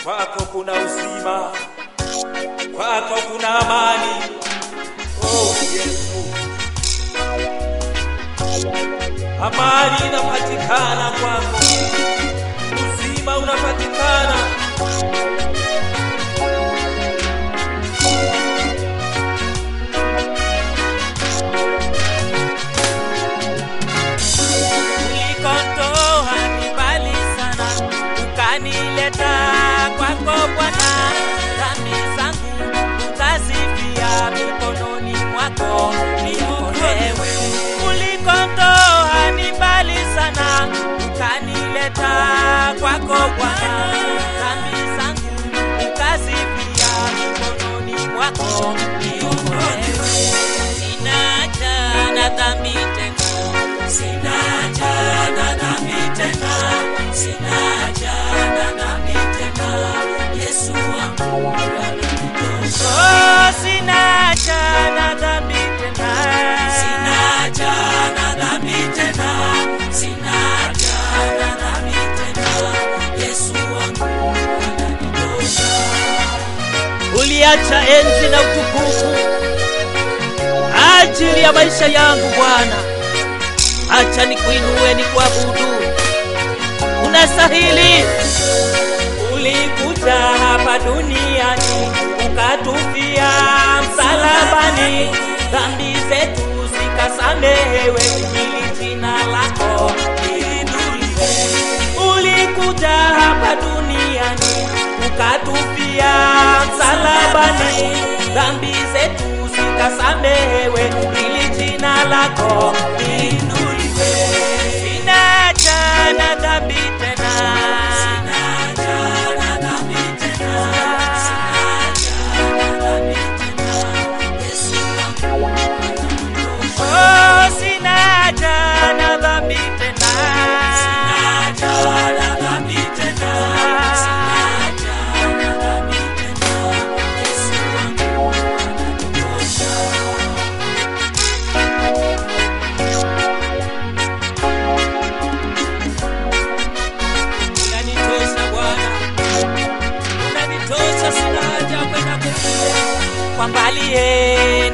kwako kuna uzima, kwako kuna amani. Oh Yesu, amani inapatikana kwako, uzima unapatikana. Ulikondoa ni mbali sana, ukanileta kwako Bwana. Dhambi zangu ukazifia mikononi mwako, niokolewe. Ulikondoa ni mbali sana, ukanileta kwako Bwana. Dhambi zangu ukazifia mikononi mwako, niokolewe. Sina haja na dhambi tena, sina haja na dhambi tena, sina haja na dhambi tena. Yesu wangu ananitosha. Oh, sina haja na dhambi tena, sina haja na dhambi tena, sina haja na dhambi tena. Yesu wangu ananitosha. uliacha enzi na utukufu ajili ya maisha yangu Bwana. Acha nikuinue nikuabudu, unastahili. Ulikuja hapa duniani ukatufia msalabani, dhambi zetu zikasamehewe, ili jina lako liinuliwe. Ulikuja hapa duniani ukatufia msalabani, dhambi zetu zikasamehewe, ili jina lako liinuliwe. Sina haja na dhambi tena, sina haja na dhambi tena, sina haja na dhambi tena. Yesu wangu ananitosha. Oh, sina haja na dhambi tena, sina haja na dhambi tena, sina haja na dhambi tena. Yesu wangu ananitosha. unanitosha Bwana, unanitosha, sina haja kwenda kwingine. Kwa mbali ye